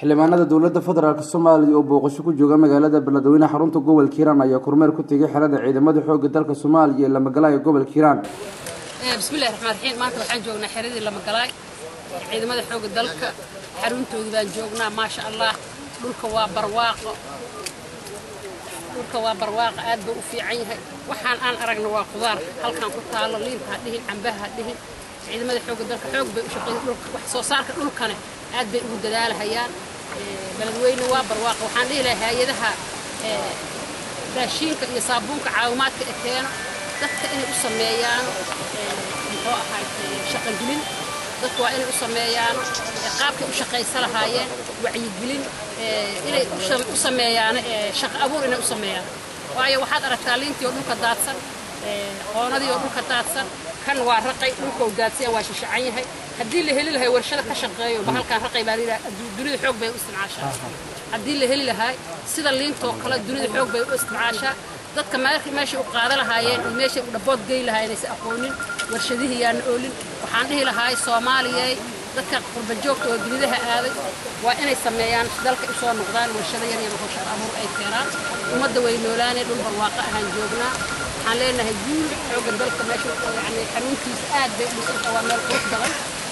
xildhibaanada dowladda federaalk soomaaliya oo booqasho ku jooga magaalada beledweyne xarunta gobolka hiiraan ayaa kormeer ku tegay xerada ciidamada xoogga dalka soomaaliya ee lamagalaaya gobolka hiiraan bismillahi raxmaan raxiim maanta waxaan joognaa xeradii lamagalaay ciidamada xoogga dalka xaruntoodii baan joognaa maasha allah dhulka waa barwaaqo dhulka waa barwaaqo aad buu u fiican yahay waxaan aan aragna waa qudaar halkaan ku taalo liinta ha dhihin cambaha ha dhihin ciidamada xoogga dalka xoog bay u shaqeeyeen dhulka wax soo saarka dhulkane aad bay ugu dadaalahayaan beledweyne waa barwaaqo waxaan dhihi lahaa hay-adaha raashiinka iyo saabuunka caawimaadka ee keeno dadka inay u sameeyaan muxuu ahay shaqogelin dadku waa inay u sameeyaan qaabkay u shaqaysa lahaayeen wacyigelin inay u sameeyaan shaqo abuur inay u sameeyaan waayo waxaad aragtaa liintii oo dhulka daadsan qoonadii oo dhulka daadsan kan waa raqay dhulka oo daadsan waa shishacan yahay haddii la heli lahay warshada ka shaqeeyo bahalkan raqay baa layidhaha dunida xoog bay u isticmaashaa haddii la heli lahay sida liintoo kale dunida xoog bay u isticmaashaa dadka meeshay u qaada lahaayeen iyo meeshay u dhabood gey lahaayeen aysan aqoonin warshadihii yaana oolin waxaan dhihi lahaay soomaaliyay dadka qurbajoogta oo dunidaha aaday waa inay sameeyaan dalka usoo noqdaan warshado yar yar oo shaqo abuur ay keenaan ummadda way noolaanee dhul barwaaqo ahaan joognaa waxaan leenahay guul xoogga dalka meesha yani xanuuntiisa aad bay u dhisanta waa meel qurux badan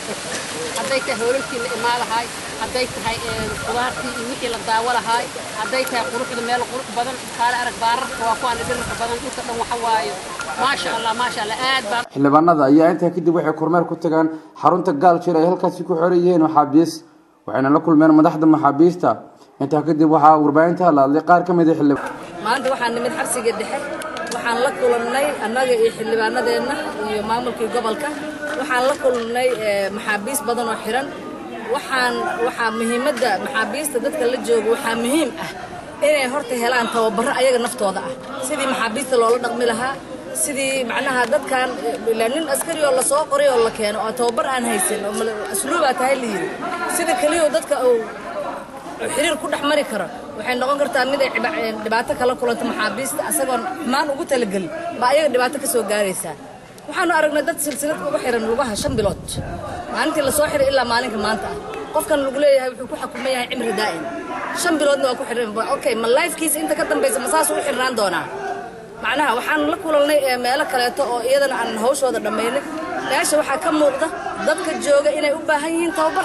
hadday tahay hoolalkii la imaa lahaay hadday tahay qudaartii iyo wixii la daawo lahaay hadday tahay quruxda meel qurux badan kaale arag baararka waa kuwaan dhirarka badan dhulka dhan waxa waayo maasha allah maasha allah aad baan xildhibaanada ayaa intaa kadib waxay kormeer ku tagaan xarunta gaalshir ay halkaasi ku xoran yihiin maxaabiis waxayna la kulmeen madaxda maxaabiista intaa kadib waxaa warbaahinta la hadlay qaar ka mid a xildhibaan maanta waxaan nimid xabsiga dhexe waxaan la kulannay annaga iyo xildhibaanadeenna iyo maamulkii gobolka waxaan la kulannay maxaabiis badan oo xiran waxaan waxaa muhiimadda maxaabiista dadka la jooga waxaa muhiim ah inay horta helaan tababarro ayaga naftooda ah sidii maxaabiista loola dhaqmi lahaa sidii macnaha dadkan ilaa nin askari oo lasoo qoray oo la keeno oo tababar aan haysan oo asluubaa tahay la yidhi sida keliya dadka uu xiriir ku dhex mari karo waxay noqon kartaa mid ay dhibaato kala kulanto maxaabiista asagoon xumaan ugu talagelin baa ayaga dhibaato ka soo gaaraysaa waxaanu aragnay dad silsilad uga xiran lugaha shan bilood maalintii lasoo xiray ilaa maalinka maanta ah qofkan lagu leeyahay wuxuu ku xukuman yahay cimri daa'im shan biloodna waa ku xiran okay ma lifekiisa inta ka dambaysa ma saas u xirnaan doonaa macnaha waxaan la kulannay meelo kaleeto oo iyadana aan hawshooda dhammaynin meesha waxaa ka muuqda dadka jooga inay u baahan yihiin tababar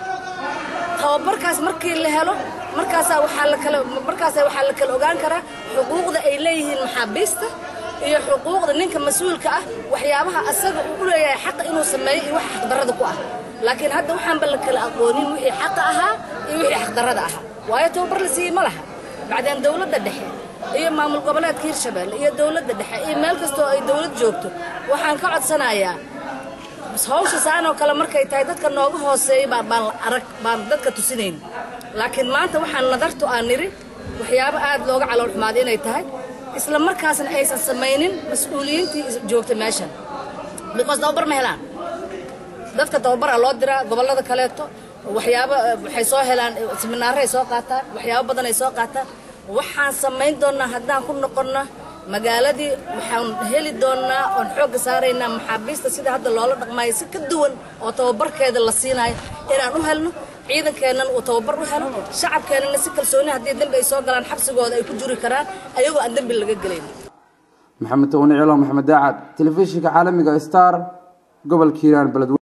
tababarkaas markii la helo markaasaa waxaa la kala markaasaa waxaa la kala ogaan karaa xuquuqda ay leeyihiin maxaabiista iyo xuquuqda ninka mas-uulka ah waxyaabaha asaga uu u leeyahay xaqa inuu sameeyo iyo waxa xaqdarrada ku ah laakiin hadda waxaanba la kala aqoonin wixii xaqa ahaa iyo wixii xaqdarrada ahaa waayo tababar la siiyey ma laha bacdeen dowladda dhexe iyo maamul goboleedka hirshabeelle iyo dowladda dhexe iyo meel kastoo ay dowlad joogto waxaan ka codsanayaa hawsha saan oo kale markay tahay dadka nooga hooseeya baan arag baan dadka tusinayn laakiin maanta waxaan nadartu aan niri waxyaabo aad looga calool xumaaday inay tahay isla markaasna aysan samaynin mas-uuliyiintii joogta meeshan because tababar ma helaan dadka tababaraa loo diraa gobollada kaleeto waxyaabo waxay soo helaan siminaaray soo qaataan waxyaabo badan ay soo qaataan waxaan samayn doonnaa haddaan ku noqonna magaaladii waxaan heli doonnaa oon xoogga saaraynaa maxaabiista sida hadda loola dhaqmaayo si ka duwan oo tababarkeeda la siinayo inaan u helno ciidankeennana uu tababar u helo shacabkeennana si kalsooni haddii dembi ay soo galaan xabsigooda ay ku juri karaan ayagoo aan dembi laga gelayn maxamed tawni cilo maxamed daacad telefishinka caalamiga star gobolka hiiraan beledweyne